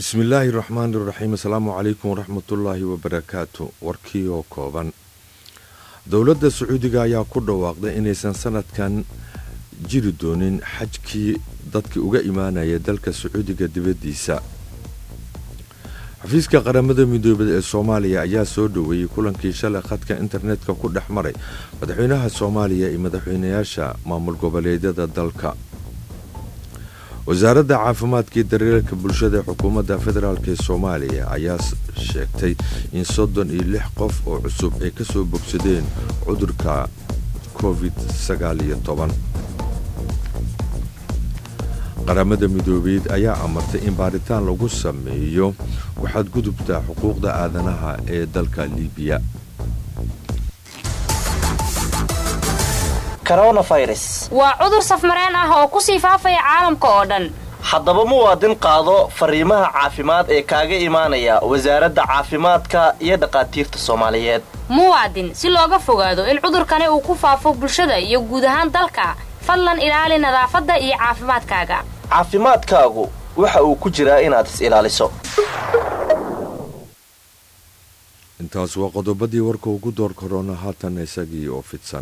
bismillaahi raxmaani raxiim asalaamu calaykum waraxmatullaahi wabarakaatu warkii oo kooban dowladda sacuudiga ayaa ku dhawaaqday inaysan sanadkan jiri doonin xajkii dadkii uga imaanaya dalka sacuudiga dibaddiisa xafiiska qaramada midoobay ee soomaaliya ayaa soo dhoweeyey kulankii shalay khadka internetka ku dhex maray madaxweynaha soomaaliya iyo madaxweynayaasha maamul goboleedyada dalka wasaaradda caafimaadka iyo daryeelka bulshada ee xukuumadda federaalk ee soomaaliya ayaa sheegtay in soddon iyo lix qof oo cusub ay ka soo bogsadeen cudurka covid sagaal iyo toban qaramada midoobeed ayaa amartay in baaritaan lagu sameeyo waxaad gudubtaa xuquuqda aadanaha ee dalka liibiya waa cudur safmareen ah oo ku sii faafaya caalamka oo dhan haddaba muwaadin qaado fariimaha caafimaad ee kaaga imaanaya wasaaradda caafimaadka iyo dhakhaatiirta soomaaliyeed muwaadin si looga fogaado in cudurkani uu ku faafo bulshada iyo guud ahaan dalka fadlan ilaali nadaafadda iyo caafimaadkaaga caafimaadkaagu waxa uu ku jiraa inaad is ilaaliso intaas waa qodobadii warka ugu door korona haatan isagii oo fidsan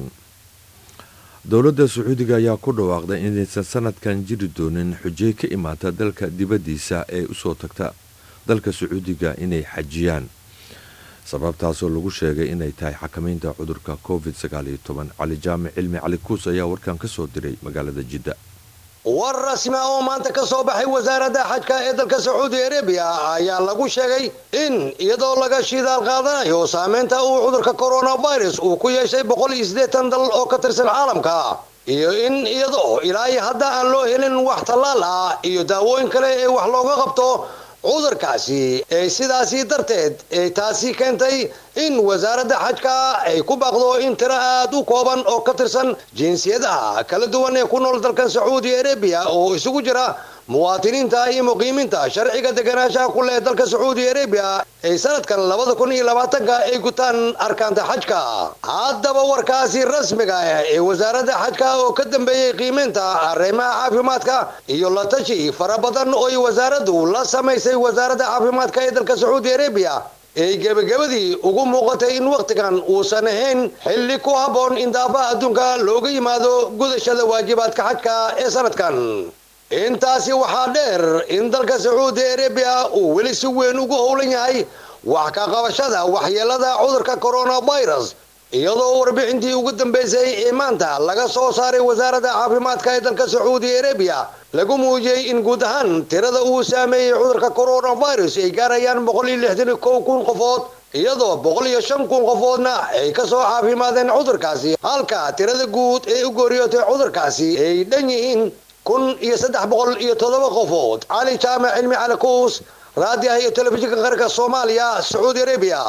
dowladda sacuudiga ayaa ku dhawaaqday inaysan sanadkan jiri doonin xujey ka imaata dalka dibaddiisa ee usoo tagta dalka sacuudiga inay xajiyaan sababtaasoo lagu sheegay inay tahay xakamaynta cudurka covid cali jaamic cilmi cali kuus ayaa warkan ka soo diray magaalada jidda war rasmi ah oo maanta ka soo baxay wasaaradda xajka ee dalka sacuudi arabiya ayaa lagu sheegay in iyadoo laga shidaal qaadanayo saameynta uu cudurka coronavirus uu ku yeeshay boqol iyo siddeetan dal oo ka tirsan caalamka iyo in iyadoo ilaa iyo hadda aan loo helin wax tallaal ah iyo daawooyin kale ee wax looga qabto cudurkaasi ee sidaasi darteed ee taasi keentay in wasaaradda xajka ay ku baaqdo in tiro aad u kooban oo ka tirsan jinsiyadaha kala duwan ee ku nool dalkan sacuudi arabiya oo isugu jira muwaatiniinta iyo muqiimiinta sharciga deganaanshaha ku leh dalka sacuudi arabiya ay sanadkan labada kun iyo labaatanka ay gutaan arkaanta xajka haddaba warkaasi rasmiga ah ee wasaaradda xajka oo ka dambeeyey qiimeynta arrimaha caafimaadka iyo la tashi fara badan oo ay wasaaraddu la samaysay wasaaradda caafimaadka ee dalka sacuudi arabiya ay gebagabadii ugu muuqatay in wakhtigan uusan ahayn xilli ku habboon in daafaha adduunka looga yimaado gudashada waajibaadka xajka ee sanadkan intaasi waxaa dheer in dalka sacuudi arabiya uu weli si weyn ugu howlan yahay wax ka qabashada waxyeelada cudurka coronavirus iyadoo warbixintii ugu dambeysay ee maanta laga soo saaray wasaaradda caafimaadka ee dalka sacuudi arabiya lagu muujiyey in guud ahaan tirada uu saameeyey cudurka coronavirus ay gaarayaan boqol iyo lixdan iyo kow kun qofood iyadoo boqol iyo shan kun qofoodna ay kasoo caafimaadeen cudurkaasi halka tirada guud ee u gooriyootay cudurkaasi ay dhan yihiin kun iyo saddex boqol iyo toddoba qofood cali jaamac cilmi cali kuus raadiyaha iyo telefishinka qaranka soomaaliya sacuudi arabiya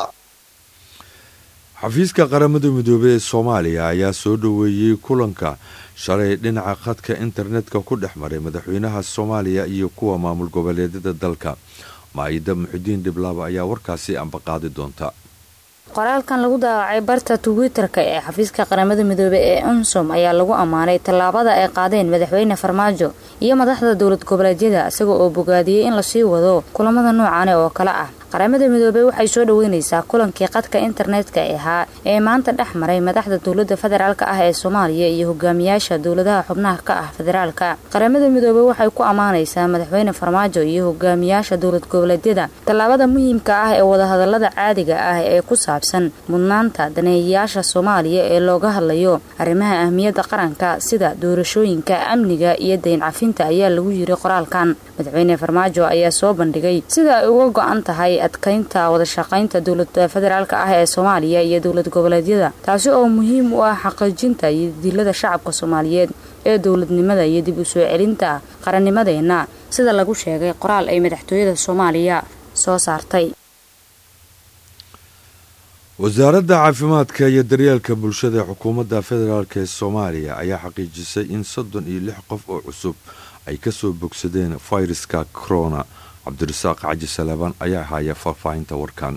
xafiiska qaramada midoobey ee soomaaliya ayaa soo dhoweeyey kulanka shalay dhinaca khadka internetka ku dhex maray madaxweynaha soomaaliya iyo kuwa maamul goboleedyada dalka maayida muxidiin dhiblaaba ayaa warkaasi ambaqaadi doonta qoraalkan lagu daawacay barta twitter-ka ee xafiiska qaramada midoobey ee unsom ayaa lagu ammaanay tallaabada ay qaadeen madaxweyne farmaajo iyo madaxda dowlad goboleedyada isaga oo bogaadiyey in lasii wado kulamada noocaane oo kale ah qaramada midoobey waxay soo dhaweynaysaa kulankii qadka internetka ahaa ee maanta dhex maray madaxda dowlada federaalk ah ee soomaaliya iyo hogaamiyaasha dowladaha xubnaha ka ah federaalka qaramada midoobey waxay ku ammaanaysaa madaxweyne farmaajo iyo hogaamiyaasha dowlad goboleedyada tallaabada muhiimka ah ee wadahadalada caadiga ah ee ku saabsan mudnaanta daneeyayaasha soomaaliya ee looga hadlayo arrimaha ahmiyadda qaranka sida doorashooyinka amniga iyo dayn cafinta ayaa lagu yiri qoraalkan madaxweyne farmaajo ayaa soo bandhigay sida ay uga go-an tahay adkaynta wadashaqaynta dowlada federaalk ah ee soomaaliya iyo dowlad goboleedyada taasi oo muhiim u ah xaqiijinta iyo dilada shacabka soomaaliyeed ee dowladnimada iyo dib u soo celinta qarannimadeenna sida lagu sheegay qoraal ay madaxtooyada soomaaliya soo saartay wasaaradda caafimaadka iyo daryeelka bulshada ee xukuumadda federaalk ee soomaaliya ayaa xaqiijisay in soddon iyo lix qof oo cusub ay kasoo bogsadeen fayraska corona cabdirasaaq caji salaaban ayaa haya faahfaahinta warkan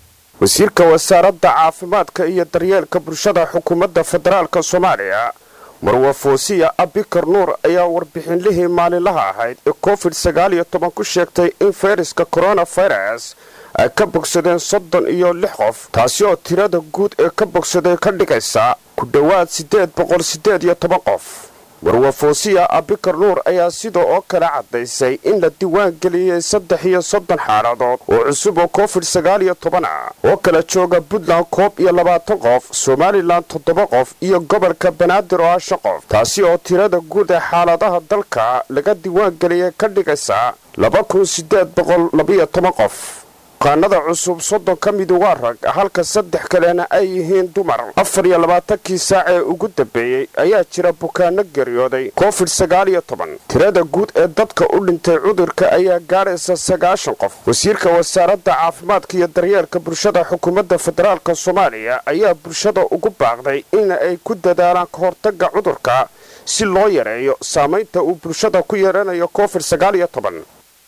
wasiirka wasaaradda caafimaadka iyo daryeelka bulshada xukuumadda federaalka soomaaliya marwafoosiya abikar nuur ayaa warbixinlihii maalinlaha ahayd ee covid sagaal iyo toban ku sheegtay in fayraska coronavirus ay ka bogsadeen soddon iyo lix qof taasi oo tirada guud ee ka bogsaday ka dhigaysa ku dhowaad siddeed boqol siddeed iyo toban qof marwafoosiya abikar nuur ayaa sida oo kale caddaysay in la diwaan geliyey saddex iyo soddon xaaladood oo cusub oo covid sagaal iyo toban ah oo kala jooga puntland koob iyo labaatan qof somalilan toddoba qof iyo gobolka banaadir oo ah shan qof taasi oo tirada guud ee xaaladaha dalka laga diwaan geliyey ka dhigaysa laba kun siddeed boqol labiyo toban qof bukaanada cusub soddon ka midu waa rag halka saddex kalena ay yihiin dumar afar iyo labaatankii saac ee ugu dambeeyey ayaa jira bukaano geeriyooday covid sagaal iyo toban tirada guud ee dadka u dhintay cudurka ayaa gaadhaysa sagaashan qof wasiirka wasaaradda caafimaadka iyo daryeelka bulshada xukuumadda federaalk soomaaliya ayaa bulshada ugu baaqday in ay ku dadaalaan ka hortagga cudurka si loo yareeyo saamaynta uu bulshada ku yeelanayo covid sagaal iyo toban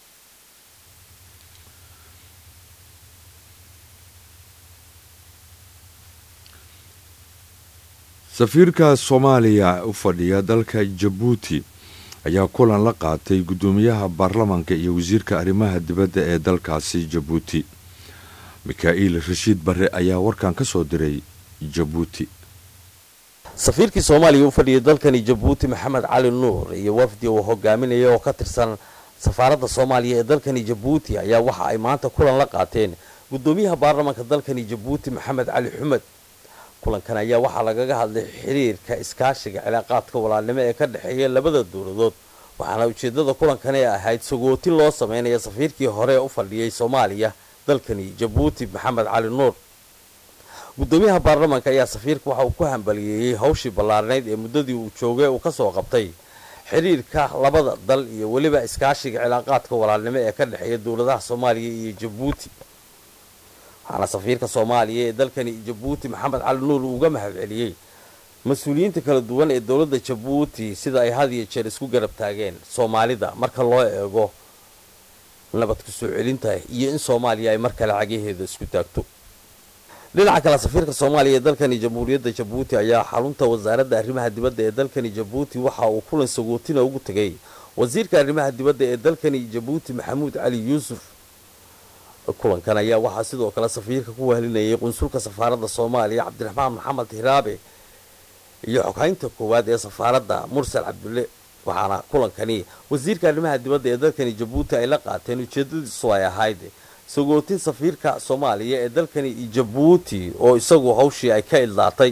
safiirka soomaaliya u fadhiya dalka jabuuti ayaa kulan la qaatay guddoomiyaha baarlamaanka iyo wasiirka arrimaha dibadda ee dalkaasi jabuuti mikaa'iil rashiid barre ayaa warkan ka soo diray jabuuti safiirkii soomaaliya u fadhiyay dalkani jabuuti maxamed cali nuur iyo wafdi uu hogaaminaya oo ka tirsan safaaradda soomaaliya ee dalkani jabuuti ayaa waxa ay maanta kulan la qaateen guddoomiyaha baarlamaanka dalkani jabuuti maxamed cali xumed kulankan ayaa waxaa lagaga hadlay xiriirka iskaashiga cilaaqaadka walaalnimo ee ka dhexeeya labada dowladood waxaana ujeedada kulankani ahayd sagootin loo sameynaya safiirkii hore ee u fadhiyay soomaaliya dalkani jabuuti maxamed cali nuur guddoomiyaha baarlamaanka ayaa safiirka waxa uu ku hambaliyeeyey hawshii ballaarnayd ee muddadii uu joogay uu ka soo qabtay xiriirka labada dal iyo weliba iskaashiga cilaaqaadka walaalnimo ee ka dhexeeya dowladaha soomaaliya iyo jabuuti waxaana safiirka soomaaliya ee dalkani jabuuti maxamed cali nuur uu uga mahad celiyey mas-uuliyiinta kala duwan ee dowladda jabuuti sida ay had iyo jeer isku garab taageen soomaalida marka loo eego nabad ku soo celinta iyo in soomaaliya ay mar kale cagaheeda isku taagto dhinaca kale safiirka soomaaliya ee dalkani jamhuuriyadda jabuuti ayaa xarunta wasaaradda arrimaha dibadda ee dalkani jabuuti waxa uu kulan sagootina ugu tegay wasiirka arrimaha dibadda ee dalkani jabuuti maxamuud cali yuusuf kulankan ayaa waxaa sidoo kale safiirka ku wehlinayay qunsulka safaaradda soomaaliya cabdiraxmaan maxamed hiraabe iyo xoghaynta koowaad ee safaaradda mursal cabdulle waxaana kulankani wasiirka arrimaha dibadda ee dalkani jabuuti ay la qaateen ujeedadiisu ay ahayd sagootin safiirka soomaaliya ee dalkani jabuuti oo isagu hawshii ay ka idlaatay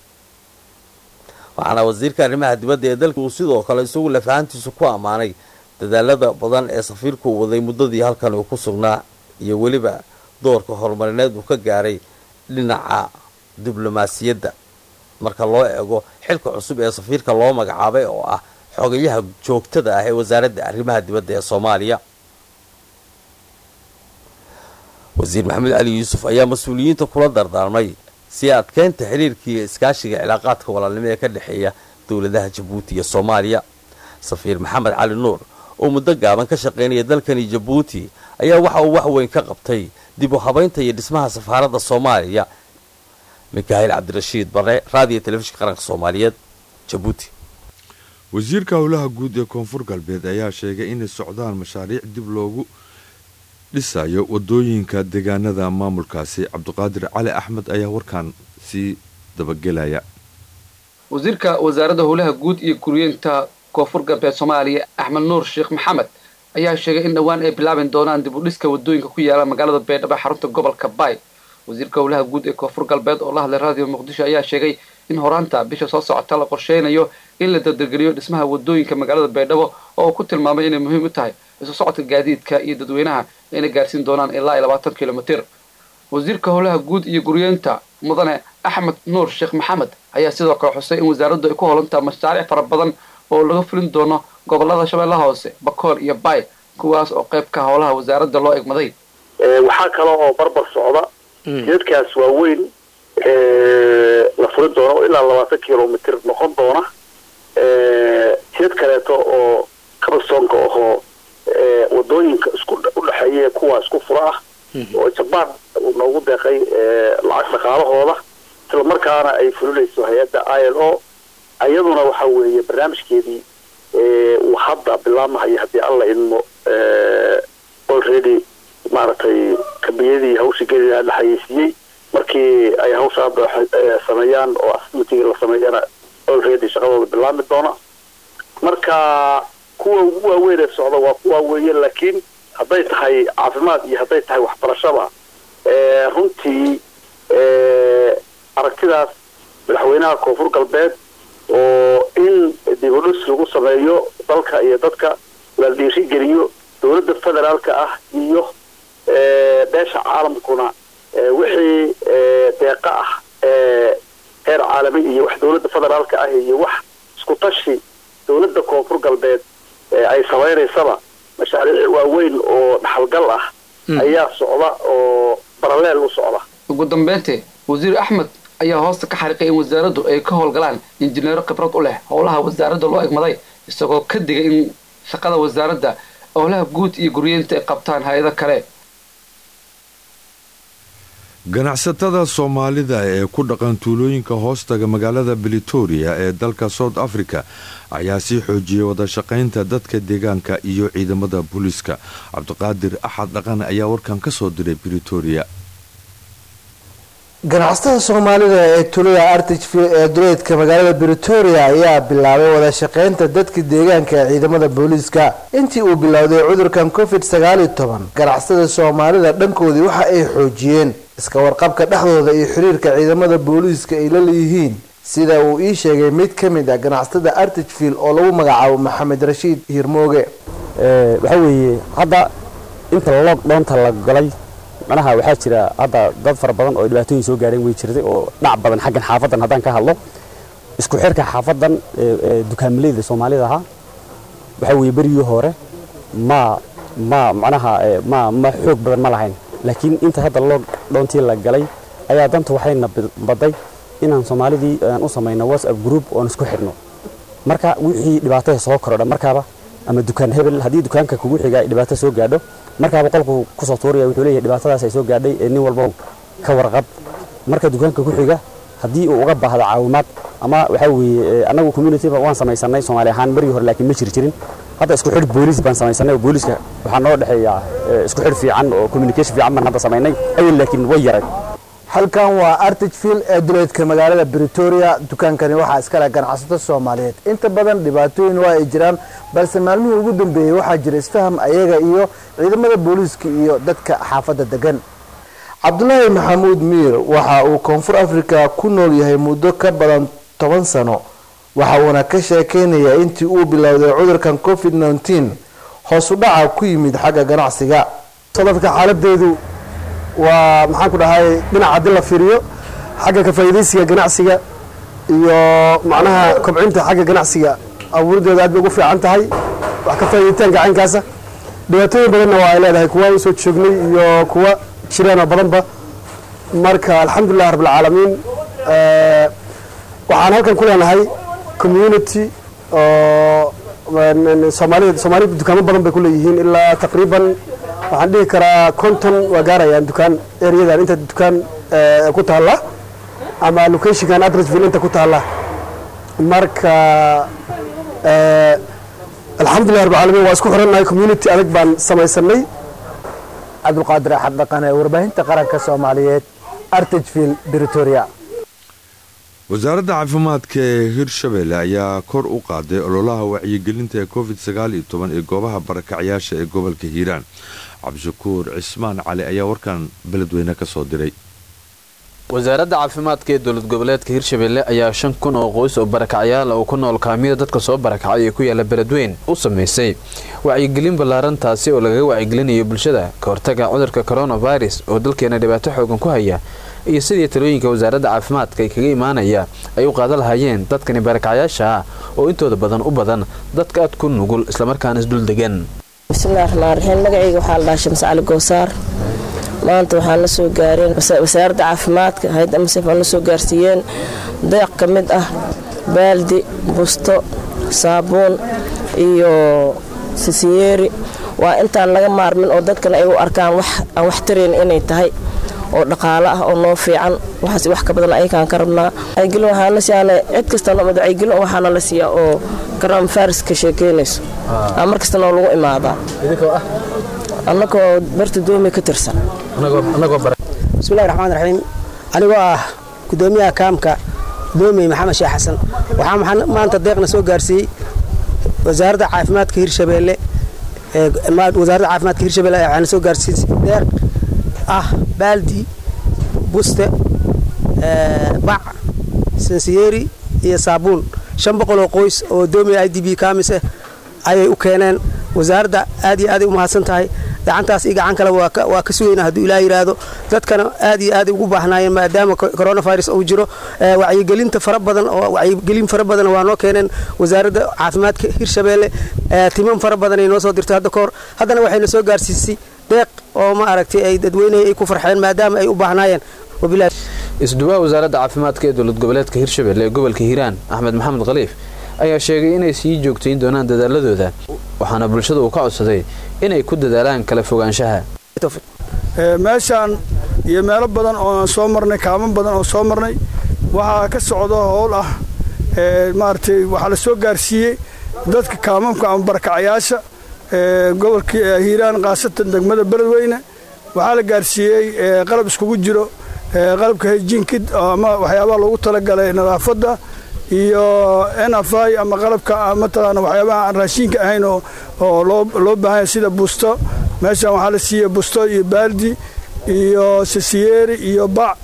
waxaana wasiirka arrimaha dibadda ee dalka uu sidoo kale isagu lafahantiisu ku ammaanay dadaalada badan ee safiirku uu waday muddadii halkan uu ku sugnaa iyo weliba doorka horumarineed uu ka gaaray dhinaca diblomaasiyadda marka loo eego xilka cusub ee safiirka loo magacaabay oo ah xogayaha joogtada ah ee wasaaradda arrimaha dibadda ee soomaaliya wasiir maxamed cali yuusuf ayaa mas-uuliyiinta kula dardaarmay si adkeynta xiriirkiiyo iskaashiga cilaaqaadka walaalnimo ee ka dhexeeya dowladaha jabuuti iyo soomaaliya safiir maxamed cali nuur oo muddo gaaban ka shaqaynaya dalkani jabuuti ayaa waxa uu wax weyn ka qabtay dib u habaynta iyo dhismaha safaaradda soomaaliya mikaahil cabdirashiid bare raadiyo telefishinka qaranka soomaaliyeed jabuuti wasiirka howlaha guud ee koonfur galbeed ayaa sheegay inay socdaan mashaariic dib loogu dhisayo wadooyinka deegaanada maamulkaasi cabdiqaadir cali axmed ayaa warkan sii dabagelaya wasiirka wasaaradda howlaha guud iyo guryeynta koonfur galbeed soomaaliya axmed nuur sheekh maxamed ayaa sheegay in dhowaan ay bilaaban doonaan dib u dhiska wadooyinka ku yaala magaalada baydhabo xarunta gobolka baay wasiirka howlaha guud ee koonfur galbeed oo la hadlay raadiyo muqdisho ayaa sheegay in horaanta bisha soo socota la qorsheynayo in la dardargeliyo dhismaha wadooyinka magaalada baydhabo oo uu ku tilmaamay inay muhiim u tahay isu socodka gaadiidka iyo dadweynaha ayna gaarsiin doonaan ilaa iyo labaatan kilomitir wasiirka howlaha guud iyo guryeynta mudane axmed nuur sheekh maxamed ayaa sidoo kale xusay in wasaaraddu ay ku holantaa mashaariic fara badan oo laga fulin doono gobolada shabeellaha hoose bakool iyo baay kuwaas oo qayb ka howlaha wasaaradda loo egmaday waxaa kale oo barbar socda jidadkaas waaweyn la furin doono oo ilaa labaatan kilomitr noqon doona jidad kaleeto oo kabasoonka ahoo wadooyinka isku udhexeeya kuwa isku fura ah oo jabaan uu noogu deeqay lacag dhaqaalahooda isla markaana ay fulinayso hay-adda i l o iyaduna waxa weeye barnaamijkeedii uu hadda bilaabmahayo haddii alla idmo already maaragtay kambiyadii hawshigeedii la xayeysiiyey markii ay hawsha hadda sameeyaan oo asmitiga la sameeyana already shaqadooda bilaabmi doona marka kuwa ugu waaweyn ee socda waa kuwa weeye laakiin hadday tahay caafimaad iyo hadday tahay waxbarashada runtii aragtidaas madaxweynaha koonfur galbeed oo in dibudhis lagu sameeyo dalka iyo dadka la dhiirigeliyo dowladda federaalka ah iyo beesha caalamkuna wixii deeqa ah heer caalami iyo wax dowladda federaalka ah iyo wax isku tashi dowladda koonfur galbeed ay samaynaysaba mashaariic waaweyn oo dhaxalgal ah ayaa socda oo baraleel u socda ugu dambeyntii wasiir axmed ayaa hoosta ka xariiqay in wasaaraddu ay ka howlgalaan injineero khibrad u leh howlaha wasaaradda loo egmaday isagoo ka digay in shaqada wasaaradda howlaha guud iyo guryeynta ay qabtaan hay-ado kale ganacsatada soomaalida ee ku dhaqan tuulooyinka hoostaga magaalada britoria ee dalka south africa ayaa sii xoojiyey wadashaqaynta dadka deegaanka iyo ciidamada booliiska cabdiqaadir axad dhaqan ayaa warkan ka soo diray britoria ganacsatada soomaalida ee tuulada artichville ee duleedka magaalada britoria ayaa bilaabay wada shaqaynta dadka deegaanka ee ciidamada booliiska intii uu bilowday cudurkan covid sagaaliyo toban ganacsatada soomaalida dhankoodii waxa ay xoojiyeen iska warqabka dhexdooda iyo xiriirka ciidamada booliiska ay la leeyihiin sida uu ii sheegay mid ka mid ah ganacsatada artichville oo lagu magacaabo maxamed rashiid hiirmooge waxaa weeye hadda inta lockdownta la galay manaha waxaa jira hadda dad fara badan oo dhibaatooyin soo gaareen way jirtay oo dhac badan xaggan xaafadan haddaan ka hadlo isku xirka xaafadan dukaamileyda soomaalida ahaa waxaa weeye berigii hore ma ma macnaha ma ma xoog badan ma lahayn laakiin inta hadda lockdowntii la galay ayaa danta waxayna baday inaan soomaalidii aan u samayno whatsapp group oon isku xidhno marka wixii dhibaatada soo korodha markaaba ama dukaan hebel haddii dukaanka kugu xiga ay dhibaato soo gaadho markaaba qolku kusoo tuuraya wuxuu leeyahay dhibaatadaas ay soo gaadhay ee nin walba ka warqab marka dukaanka ku xiga haddii uu uga baahdo caawimaad ama waxaa weeye annagu communityba waan samaysanay soomaali ahaan margii hore laakiin ma jiri jirin hadda isku xidh booliis baan samaysanay oo booliiska waxaa noo dhexeeya isku xidh fiican oo communication fiican baan hadda samaynay awel laakiin way yaray halkan waa artichville ee duleedka magaalada britoria dukaankani waxaa iskale ganacsato soomaaliyeed inta badan dhibaatooyin waa ay jiraan balse maalmihii ugu dambeeyey waxaa jira isfaham ayaga iyo ciidamada booliiska iyo dadka xaafadda degan cabdulaahi maxamuud miir waxa uu koonfur africa ku nool yahay muddo ka badan toban sano waxa uuna ka sheekeynayaa intii uu bilowday cudurkan covid nneteen hoos u dhaca ku yimid xagga ganacsiga dadka xaaladeedu waa maxaan ku dhahay dhinaca haddii la fiiriyo xagga ka faa'iidaysiga ganacsiga iyo macnaha kobcinta xagga ganacsiga abuurideeda aad bay ugu fiican tahay wax ka faa'iiditaanka caynkaasa dhibaatooyin badanna waa ay leedahay kuwa usoo joognay iyo kuwa jireenoo badanba marka alxamdulilah rabbilcaalamiin waxaan halkan ku leenahay community oo soomaalida soomaalida dukaamo badan bay ku leeyihiin ilaa taqriiban waxaan dhihi karaa konton waa gaarayaan dukaan ereyadan inta dukaan ku taalla ama locationkan adresville inta ku taalla marka alxamdulilah rabbi caalamiin waa isku xirannahay community adag baan samaysanay cabdulqaadir axad dhaqane warbaahinta qaranka soomaaliyeed artichville britoria wasaaradda caafimaadka ee hirshabelle ayaa kor u qaaday ololaha wacyigelinta ee covid sagaal iyo toban ee goobaha barakacyaasha ee gobolka hiiraan cabdishakuur cismaan cali ayaa warkan beledweyne ka soo diray wasaaradda caafimaadka ee dowlad goboleedka hirshabelle ayaa shan kun oo qoys oo barakacyaal oo ku nool kaamiyada dadka soo barakacay ee ku yaala beledweyn u samaysay wacyigelin ballaaran taasi oo lagaga wacyigelinayo bulshada ka hortaga cudurka coronavirus oo dalkeena dhibaato xoogan ku haya iyo sidii talooyinka wasaaradda caafimaadka ay kaga imaanaya ay u qaadan lahaayeen dadkani barakacyaasha ah oo intooda badan u badan dadka aad ku nugul islamarkaana isdul degan bismillahi raxmaan raxiim magacayga waxaa la dhahaa shams cali goosaar maanta waxaan la soo gaareen wasaaradda caafimaadka hay-adda masef aan la soo gaarsiiyeen deeq ka mid ah baaldi busto saabuun iyo sisinyeeri waa intaan laga maarmin oo dadkana ay u arkaan wax aan wax tarayn inay tahay oo dhaqaale ah oo noo fiican waxaas wax ka badan ayakaan ka rabnaa wacyigelin waxaa la siyaana cid kasta nomad wacyigelin waxaana la siiyaa oo garam faris ka sheekeynayso aa mar kasta noo lagu imaadaa annagoo barta doomi ka tirsan bismillahi raxmaan raxiim anigoo ah gudoomiyaha kaamka doomey maxamed sheekh xasan waxaa maanta deeqna soo gaarsiiyey wasaaradda caafimaadka hirshabeelle wasaaradda caafimaadka hirshabeelle waxaana soo gaarsiisay deeq ah baaldi buste bac sansiyeeri iyo saabuun shan boqol oo qoys oo doomey i d b kaamise ayay u keeneen wasaaradda aad iyo aaday u mahadsan tahay gacantaas iyo gacan kale waa ka sugayna hadduu ilaa yidhaahdo dadkana aad iyo aaday ugu baahnaayeen maadaama coronavirus uu jiro wacyigelinta fara badan oo wacyigelin fara badan waa noo keeneen wasaaradda caafimaadka hirshabeelle timan fara badan ay noo soo dirtay hadda kahor haddana waxayna soo gaarsiisay deeq oo ma aragtay ay dadweynehi ay ku farxeen maadaama ay u baahnaayeen isduwaha wasaaradda caafimaadka ee dowlad goboleedka hirshabelle ee gobolka hiiraan axmed maxamed khaliif ayaa sheegay inay sii joogtayn doonaan dadaaladooda waxaana bulshada uu ka codsaday inay ku dadaalaan kala fogaanshaha meeshaan iyo meelo badan oo aan soo marnay kaaman badan oo soo marnay waxaa ka socdo howl ah maaragtay waxaa la soo gaarsiiyey dadka kaamamka ama barakacayaasha gobolka hiiraan khaasatan degmada beledweyne waxaa la gaarsiiyey qalab iskugu jiro qalabka hejinkiid ama waxyaabaha loogu talagalay nadaafadda iyo nfi ama qalabka mataqaana waxyaabaha aan raashiinka ahayn oo loo baahanya sida busto meeshan waxaa la siiyey busto iyo baaldi iyo sasiyeeri iyo bac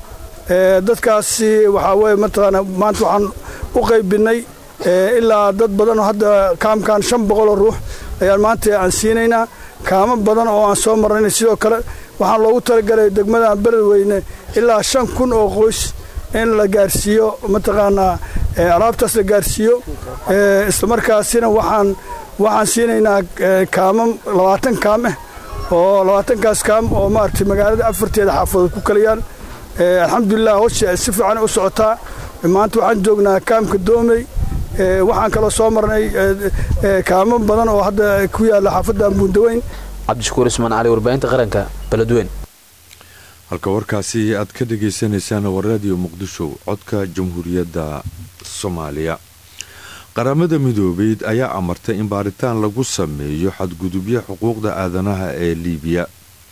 dadkaasi waxaa weye mataqaana maanta waxaan u qaybinay ilaa dad badan oo hadda kaamkan shan boqoloo ruux ayaan maanta aan siinaynaa kaamo badan oo aan soo marnayna sidoo kale waxaan loogu talagalay degmadan beledweyne ilaa shan kun oo qoys in la gaarsiiyo mataqaanaa alaabtaas la gaarsiiyo islamarkaasina waxaan waxaan siinaynaa kaamam labaatan kaam ah oo labaatankaas kaam oo maaragtay magaalada afarteeda xaafadood ku kalayaan alxamdulilah howsha si fiican u socotaa maanta waxaan joognaa kaamka doomey waxaan kaloo soo marnay kaamo badan oo hadda ku yaalla xaafadda buundaweyn cabdishakuur ismaan cali warbaahinta qaranka beledweyn halka warkaasi aad ka dhagaysanaysaan waa raadiyo muqdisho codka jamhuuriyadda soomaaliya qaramada midoobeyd ayaa amartay in baaritaan lagu sameeyo xadgudubyo xuquuqda aadanaha ee liibiya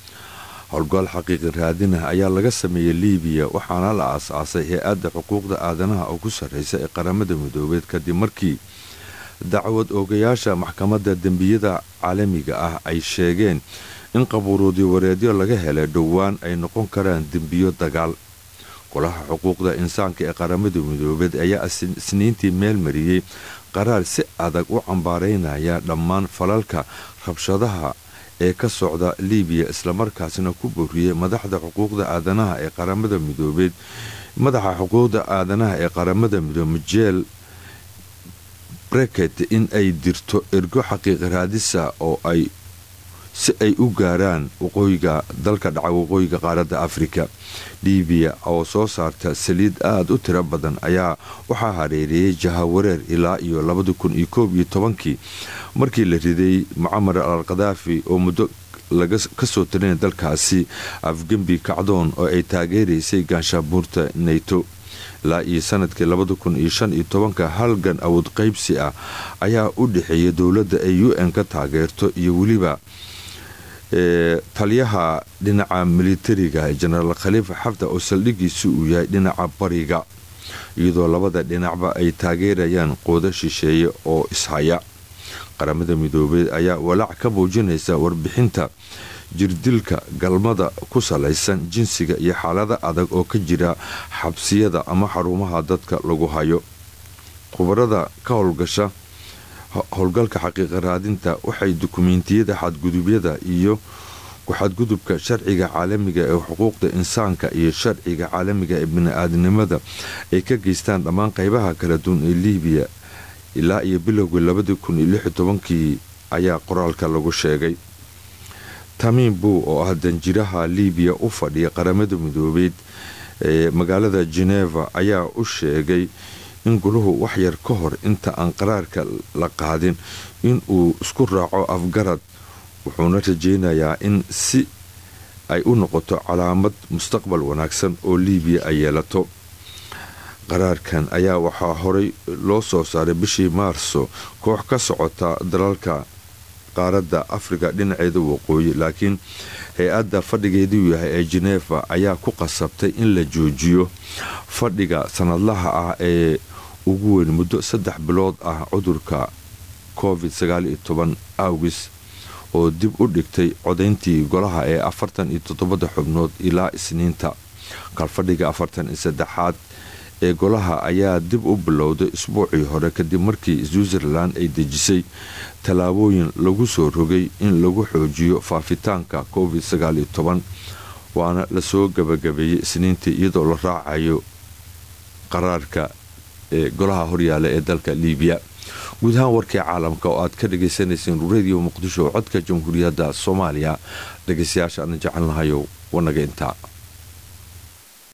howlgal xaqiiqi raadinah ayaa laga sameeyey liibiya waxaana la aas-aasay hay-adda xuquuqda aadanaha ugu sarreysa ee qaramada midoobeed kadib markii dacwad oogayaasha maxkamadda dembiyada caalamiga ah ay sheegeen in qabuuruudi wareedyo laga helay dhowaan ay noqon karaan dembiyo dagaal golaha xuquuqda insaanka ee qaramada midoobeed ayaa isniintii meel mariyey qaraar si adag u cambaaraynaya dhammaan falalka rabshadaha ee ka socda liibiya islamarkaasna ku boriyey madaxda xuquuqda aadanaha ee qaramada midoobeed madaxa xuquuqda aadanaha ee qaramada midoobe mijeel breket in ay dirto ergo xaqiiqi raadisa oo ay si ay u gaaraan waqooyiga dalka dhaca waqooyiga qaaradda afrika liibiya oo soo saarta saliid aada u tiro badan ayaa waxaa hareereeyey jahawareer ilaa iyo labadi kun iyo koob iyo tobankii markii la riday mucamar al khadaafi oo muddo laga kasoo talinay dalkaasi afgembi kacdoon oo ay taageeraysay gaanshaabuurta nato ilaa iyo sanadkii labada kun iyo shan iyo tobanka halgan awood qaybsi ah ayaa u dhexeeya dowladda ay u n ka taageerto iyo weliba taliyaha dhinaca militariga jenaraal khaliifa xafda oo saldhigiisu uu yahay dhinaca bariga iyadoo labada dhinacba ay taageerayaan qoodo shisheeye oo ishaya qaramada midoobeed ayaa walaac ka muujinaysa warbixinta jirdilka galmada ku salaysan jinsiga iyo xaalada adag oo ka jira xabsiyada ama xarumaha dadka lagu hayo khubarada ka howlgasha howlgalka xaqiiqa raadinta waxay dukumeentiyada xadgudubyada iyo ku-xadgudubka sharciga caalamiga ee xuquuqda insaanka iyo sharciga caalamiga ee bini-aadnimada ay ka geystaan dhammaan qaybaha kala duwan ee liibiya ilaa iyo bilowgii labadii kun iyo lix iyo tobankii ayaa qoraalka lagu sheegay tamiim buu oo ah danjiraha liibiya u fadhiya qaramada midoobeed ee magaalada geneva ayaa u sheegay in guluhu waxyar ka hor inta aan qaraarka la qaadin in uu isku raaco afgarad wuxuuna rajeynayaa in si ay u noqoto calaamad mustaqbal wanaagsan oo liibiya ay yeelato qaraarkan ayaa waxaa horey loo soo saaray bishii maarso koox ka socota dalalka qaaradda afrika dhinaceeda waqooyi laakiin hay-adda fadhigeeduu yahay ee geneeva ayaa ku qasabtay in la joojiyo fadhiga sanadlaha ah ee ugu weyn muddo saddex bilood ah cudurka covid awgis oo dib u dhigtay codayntii golaha ee afartan iyo toddobada xubnood ilaa isniinta kalfadhiga afartan iyo saddexaad ee golaha ayaa dib u bilowday isbuucii hore kadib markii switzerland ay dejisay tallaabooyin lagu soo rogay in lagu xoojiyo faafitaanka covid waana lasoo gabagabeeyey isniintii iyadoo la raacayo qaraarka ee golaha horyaala ee dalka liibiya guud ahaan warkii caalamka oo aad ka dhagaysanayseen radio muqdisho codka jamhuuriyadda soomaaliya dhegaystayaasha ana jecelnahayo wanaga intaa